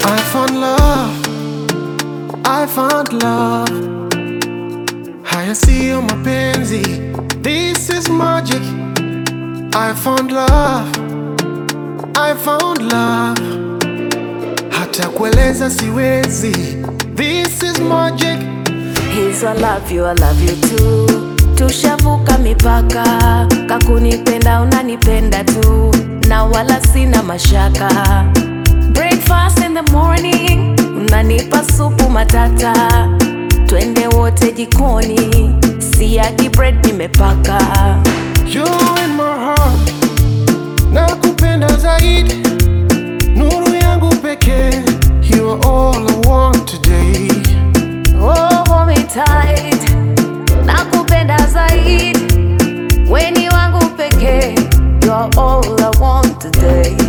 I found love, I found love. Haya siyo mapenzi, this is magic. I found love, I found love. Hata kueleza siwezi, this is magic. He's I love you, I love you too. Tushavuka mipaka, kakunipenda unanipenda tu, na wala sina mashaka. Breakfast in the morning, unanipa supu matata, twende wote jikoni, siagi bread nimepaka. You in my heart, nakupenda zaidi, nuru yangu pekee. You are all I want today. Oh, hold me tight, nakupenda zaidi, weni wangu pekee, you're all I want today.